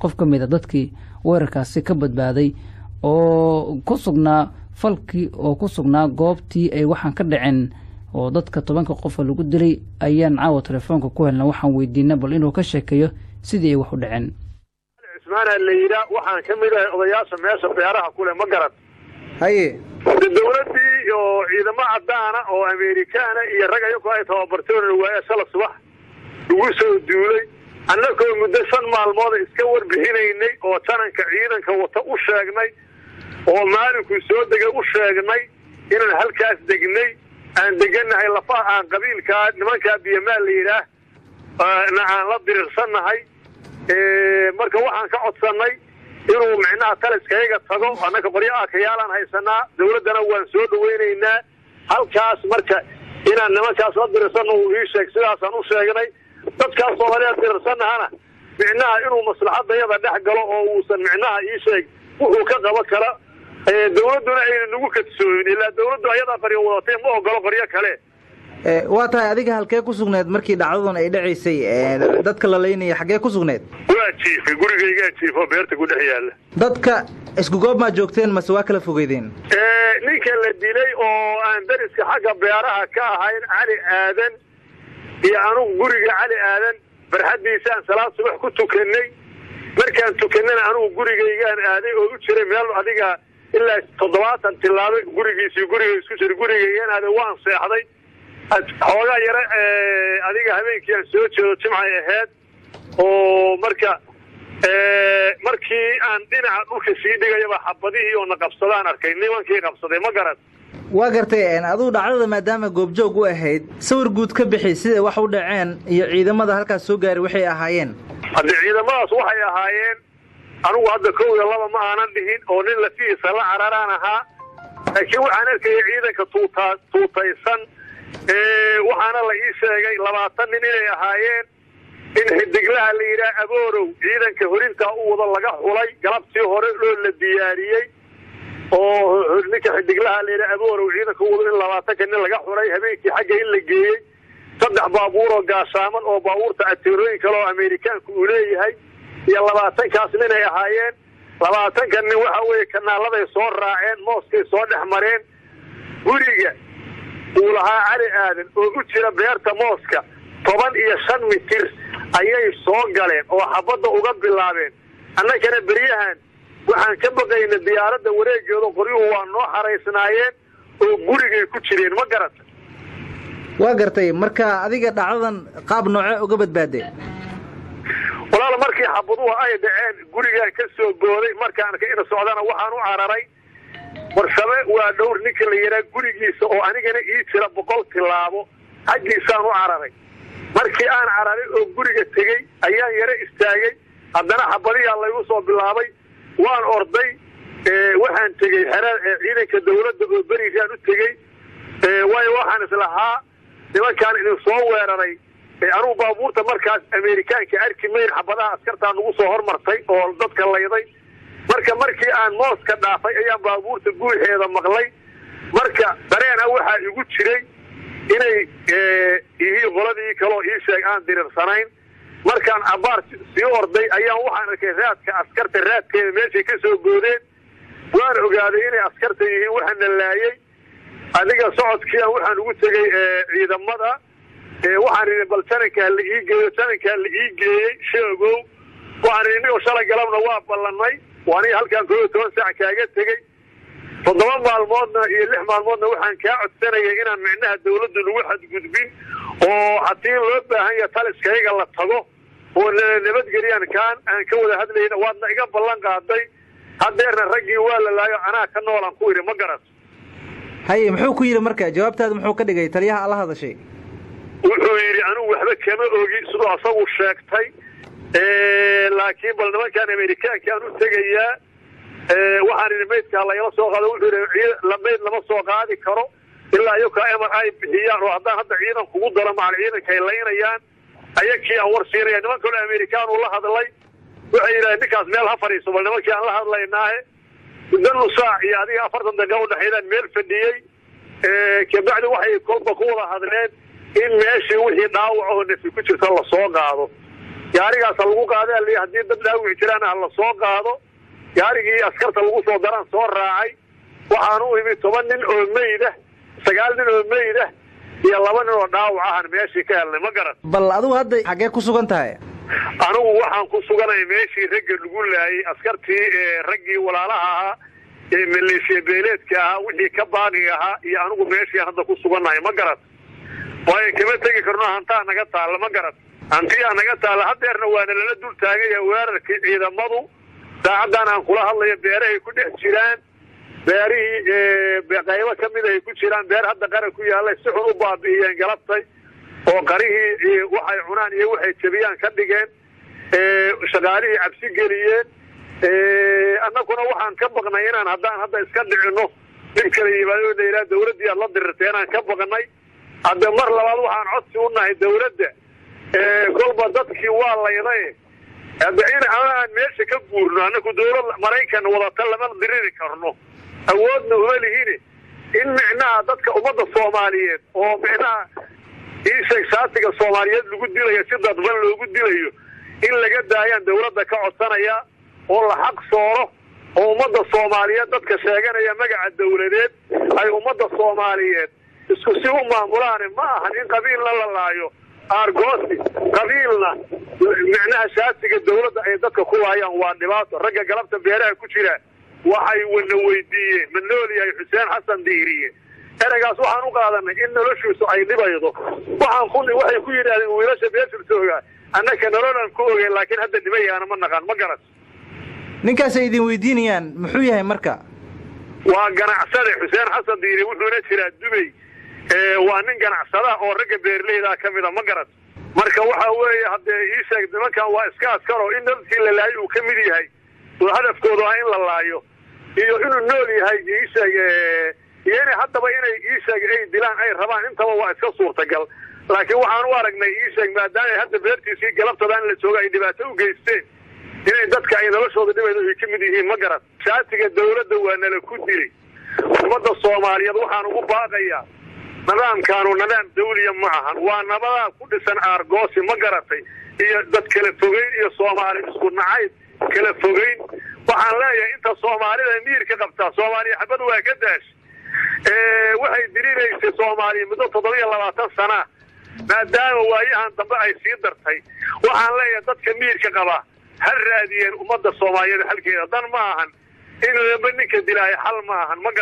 qof ka mid a dadkii weerarkaasi ka badbaaday oo ku sugnaa falkii oo ku sugnaa goobtii ay waxaan ka dhaceen oo dadka tobanka qofa lagu dilay ayaan caawa telefoonka ku helna waxaan weydiina bal inuu ka sheekeeyo sidii ay wax u dhaceen cismaana la yidhaa waxaan ka mid ahay odayaasha meesha beeraha kule ma garan haye dowladdii oo ciidamo caddaana oo amerikaana iyo rag ayagu ay tababarteen waaya shala subax lagu soo duulay annagoo muddo shan maalmooda iska warbixinaynay oo jananka ciidanka wata u sheegnay oo maalinkuu soo degay u sheegnay inaan halkaas degnay aan deganahay lafaha aan qabiilkaa nimankaa biyamaal la yidhaah na aan la dirirsannahay marka waxaan ka codsannay inuu micnaha taliskayaga tago annaka qoryo aakayaalaan haysanaa dawladdana waan soo dhawaynaynaa halkaas marka inaan nimankaas la dirirsanno uu ii sheeg sidaasaan u sheegnay dadkaas soomaaliya dirirsannahana micnaha inuu maslaxadayada dhex galo oo uusan micnaha ii sheeg wuxuu ka qaban kara dawladduna ayna nagu kadsoomin ilaa dawladdu ayadaa qaryo wadatay ma ogolo qoryo kale waa tahay adiga halkee ku sugneed markii dhacdadan ay dhacaysay dadka la laynaya xaggee ku sugneed waa jiifay gurigaygaa jiifo beerta ku dhex yaalla dadka isku goob maa joogteen mase waa kala fogeydeen ninka la dilay oo aan dariska xagga beeraha ka ahayn cali aadan iyo anugu guriga cali aadan barxaddiisaan salaad subax ku tukanay markaan tukanana anugu gurigaygaan aaday oo u jiray meel adiga ilaa toddobaatan tilaabo gurigiisii guriga isku jira gurigaygaan aaday waan seexday xoogaa yare adiga habeenkii aan soo jeedo jimcay ahayd oo marka markii aan dhinaca dhulka sii dhigayaba xabadihii oo na qabsadaan arkay nimankii qabsaday ma garan waa gartay aduu dhacdada maadaama goobjoog u ahayd sawir guud ka bixi siday wax u dhaceen iyo ciidamada halkaas soo gaaray waxay ahaayeen haddii ciidamadaas waxay ahaayeen anugu hadda kow iyo laba ma aanan dhihin oo nin lafihiisa la cararaan ahaa laakiin waxaan arkaya ciidanka tuutaa tuutaysan waxaana la ii sheegay labaatan nin inay ahaayeen in xidiglaha la yidhaah aboorow ciidanka horintaa u wado laga xulay galabtii hore oo la diyaariyey oo ninka xidiglaha la yidhaah aboorow ciidanka u wado in labaatanka nin laga xulay habeenkii xagga in la geeyey saddex baabuur oo gaashaaman oo baabuurta ateerooyin kale oo amerikaanku uu leeyahay iyo labaatankaas ninay ahaayeen labaatanka nin waxa weeye kanaaladay soo raaceen mooskay soo dhex mareen guriga uu lahaa cali aadan oo u jira beerta mooska toban iyo shan mitir ayay soo galeen oo xabadda uga bilaabeen annagana beryahan waxaan ka baqayna diyaaradda wareegeedo qoryuhu waa noo xaraysnaayeen oo gurigay ku jireen ma garata waa gartay marka adiga dhacdadan qaab noocee uga badbaadee walaal markii xabaduhu ay dhaceen gurigaan ka soo gooday markaan ka ina socdana waxaan u cararay warsame waa dhowr ninka la yidhaha gurigiisa oo anigana ii jira boqol tilaabo xaggiisaan u cararay markii aan cararay oo guriga tegey ayaan yaro istaagay haddana xabadiyaa laygu soo bilaabay waan orday waxaan tegey xeraa ciidanka dawladda oo berigaan u tegey waayo waxaan islahaa nimankaan idin soo weeraray anugu baabuurta markaas amerikaanka arki mayn xabadaha askartaa nagu soo hormartay oo dadka layday marka markii aan mooska dhaafay ayaan baabuurta guuxeeda maqlay marka dareena waxaa igu jiray inay ihii qoladii kaloo ii sheeg aan diriirsanayn markaan cabaar sii orday ayaan waxaan arkay raadka askarta raadkeeda meeshay ka soo goodeen waan ogaaday inay askarta yihiin waxaana laayay adiga socodkiian waxaan ugu tegey ciidamada waxaan idhi bal janankaa la ii geeyo janankaa la ii geeyey sheegow waxaan idhi nigoo shalay galabna waa ballanay aniga halkaan koob iyo toban saac kaaga tegey toddoba maalmoodna iyo lix maalmoodna waxaan kaa codsanayay inaan micnaha dawladdu nagu xadgudbin oo haddii loo baahan yaha taliskayaga la tago oo nabadgeliyaan kaan aan ka wada hadlayna waadna iga ballan qaaday haddeerna raggii waa la laayo anaa ka noolaan ku idhi ma garan haye muxuu ku yidhi marka jawaabtaada muxuu ka dhigay taliyaha alla hadashay wuxuu yidhi anigu waxba kama ogi siduu asagu sheegtay laakiin bal nimankaan amerikaanka aan u tegayaa waxaan idhi maydkaa lagala soo qaado wuxuu yidhi mayd lama soo qaadi karo ilaa iyakaa emar ay bixiyaan oo haddaan hadda ciidan kugu daro macal ciidanka ay laynayaan ayakii aan war siinaya niman kaloo amerikaan uu la hadlay waxay yidhahdeen ninkaas meel ha fadhiiso bal nimankii aan la hadlaynaahe muddo nusaac iyo adiga afartan daqiiqa udhexeydaan meel fadhiyey kabacdi waxay kolba ku wada hadleen in meeshii wixii dhaawac oo nafi ku jirta lasoo qaado gaarigaas ha lagu qaada li haddii dad dhaawici jiraana ha la soo qaado gaarigii askarta lagu soo daraan soo raacay waxaan u imi toban nin oo meyda sagaal nin oo meyda iyo laba nin oo dhaawac ahan meeshii ka helnay ma garan bal adigu hadda xaggee ku sugan tahay anigu waxaan ku suganay meeshii ragga lagu laayay askartii raggii walaalaha ahaa ee maleeshiya beeleedka ahaa wixii ka baaqi ahaa iyo anigu meeshii hadda ku sugannahay ma garan waayo kama tegi karno hantaa naga taalla ma garan hantiyaa naga taalla hadeerna waana lala dul taagaya weerarkii ciidamadu saacaddan aan kula hadlayo beerahay ku dhex jiraan beerihii qaybo ka mid ay ku jiraan beer hadda qara ku yaallay si xun u baabi'iyeen galabtay oo qarihii waxay cunaan iyo waxay jebiyaan ka dhigeen shaqaalihii cabsi geliyeen annaguna waxaan ka baqnay inaan haddaan hadda iska dhicino dhib kala yimaado la yidhaha dawladdii aad la dirirtay inaan ka baqnay hadde mar labaad waxaan codsi u nahay dawladda kolba dadkii waa layday hadda in aan meesha ka guurno annaku dawlad maraykan wadata lama diriri karno awoodna uma lihine in micnaha dadka ummadda soomaaliyeed oo micnaha iisheeg shaatiga soomaaliyeed lagu dilayo si dadban loogu dilayo in laga daayaan dawladda ka codsanaya oo la xaq sooro oo ummadda soomaaliyeed dadka sheeganaya magaca dawladeed ay ummadda soomaaliyeed isku si u maamulaane ma ahan in qabiilna la laayo aargoosi qabiilna micnaha shaatiga dawladda ay dadka ku laayaan waa dhibaato ragga galabta beeraha ku jira waxay wana weydiiyeen ma nool yahay xuseen xasan diiriye ereygaas waxaan u qaadanay in noloshiisu ay dhibaydo waxaan ku waxay ku yidhahdeen wiilasha beeshirta ogaa annaka nololaan ku ogeen laakiin hadda dhibayaana ma naqaan ma garan ninkaas ay idin weydiinayaan muxuu yahay marka waa ganacsade xuseen xasan diiri wuxuuna jiraa dubey waa nin ganacsada oo ragga beerleydaa ka mida ma garan marka waxa weeye haddee ii sheeg nimankan waa iska askaro in dadkii la laayo uu ka mid yahay oo hadafkoodu ah in la laayo iyo inuu nool yahay iisheeg iyo inay haddaba inay iisheeg ay dilaan ay rabaan intaba waa iska suurtagal laakiin waxaan u aragnay iisheeg maadaama hadda beertiisii galabtadaan la jooga ay dhibaato u geysteen inay dadka ay noloshooda dhibaydo ay ka mid yihiin ma garan shaatiga dawladda waa nala ku dilay ummadda soomaaliyeed waxaan ugu baaqayaa nidaamkaanu nidaam dawliya ma ahan waa nabadaa ku dhisan aargoosi ma garatay iyo dad kala fogeyn iyo soomaali isku nacayb kala fogeyn waxaan leeyahay inta soomaalida miirka qabtaa soomaaliya xabad waa ka daash waxay dirinaysay soomaaliya muddo toddobiya labaatan sana maadaama waayahan dambe ay sii dartay waxaan leeyahay dadka miirka qaba ha raadiyeen ummadda soomaaliyeed halkeeda dan ma ahan in laba ninka dilaayo xal ma ahan ma